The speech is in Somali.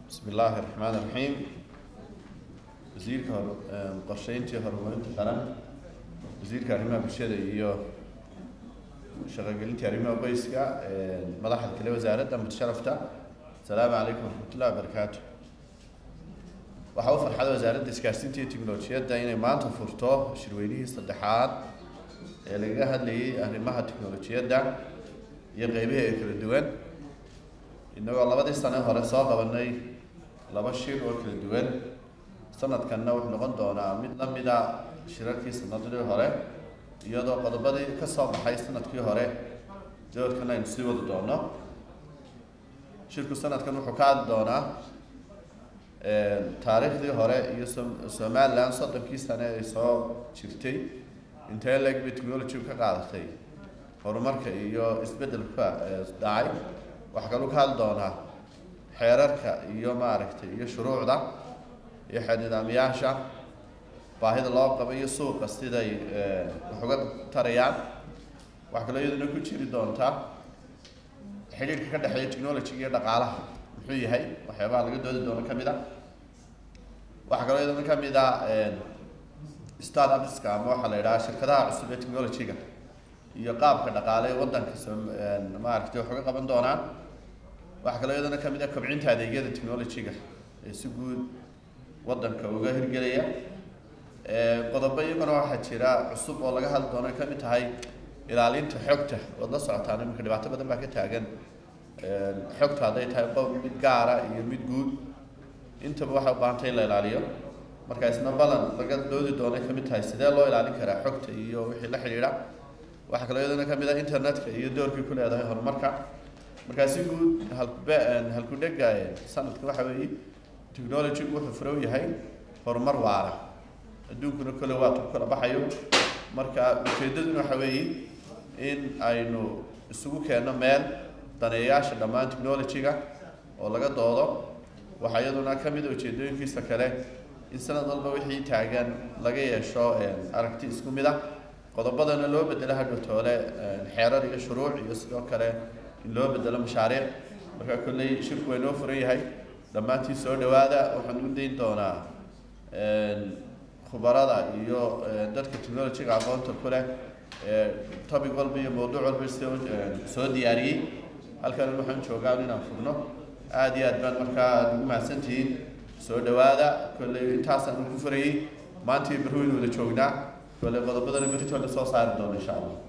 bismi illaahi raxmaan raxiim wasiirka hor qorsheyntii horumarinta qaran wasiirka arrimaha bulshada iyo shaqogelintii arrimaha qoyska madaxda kale wasaaradda mutasharafta asalaamu calaykum waraxmatullahi wabarakaatu waxaa u farxada wasaaradda isgaarsiinta iyo tiknolojiyadda inay maanta furto shirweynihii saddexaad ee lagaga hadlayay arrimaha tiknolojiyadda iyo qeybaha ee kala duwan inagoo labadii sane hore soo qabanay laba shir oo kala duwan sanadkanna wuxuu noqon doonaa mid lamida shirarkii sanadii hore iyadoo qodobadii ka soo baxay sanadkii hore doorkan aynu sii wadi doono shirku sanadkan wuxuu ka hadli doonaa taariikhdii hore iyo somaliland soddonkii sane ay soo jirtay intee leeg bay technology ka qaadatay horumarka iyo isbeddelka dhacay waxaa kaluu ka hadli doonaa xeerarka iyo maaragtay iyo shuruucda iyo xeer nidaamyaasha baahida loo qabo iyo suuqa siday wax uga tarayaan waxaa kaloo iyaduna ku jiri doontaa xidhiirka ka dhexeeya technology iyo dhaqaalaha muxuu yahay waxyaabaha laga doodi doono ka mid a waxaa kaloo iyaduna ka mid a start upska ama waxaa la yidhaha shirkadaha cusub ee technology-ga iyo qaabka dhaqaale ee waddanka maaragtay wax uga qaban doonaan waxaa kaloo iyadana kamid ah kobcinta adeegyada technology-ga ee si guud waddanka uga hirgelaya qodobo iyaguna waxaa jira cusub oo laga hadli doono ay ka mid tahay ilaalinta xogta waad la socotaan iminka dhibaato badan baa ka taagan xogta hadday tahay qof mid gaara iyo mid guud intaba waxay u baahantay in la ilaaliyo marka isna balan laga doodi doono ay kamid tahay sidee loo ilaalin karaa xogta iyo wixii la xidhiidha waxaa kaloo iyadana kamid ah internetka iyo doorkii ku leedahay horumarka markaa si guud halkube halkudhega sanadka waxa weeye technology-gu wuxuu furow yahay horumar waara adduunkuna kole waa tu kala baxayo marka ujeedaduna waxa weeye in aynu isugu keenno meel daneeyayaasha dhammaan technology-ga oo laga doodo waxaa iyaduna ka mid a ujeedooyinkiisa kale in sanad walba wixii taagan laga yeesho aragti isku mid ah qodobadana loo bedelo hadhowtoole xeerar iyo shuruuc iyo sidoo kale in loo bedelo mashaariic marka kolley shirku waa inoo furan yahay dhammaantii soo dhawaada waxaan u dayn doonaa khubarada iyo dadka technology-ga aqoonta ku leh topic walba iyo mawduuc walba soo diyaariyey halkan waxaan joogaa inaan furno aada iyo aad baan markaa aad ugu mahadsantihiin soo dhawaada kolley intaasaan ugu furayey maantii barweyn wada joognaa kolley qodobadana beritoole soo saari doono insha allah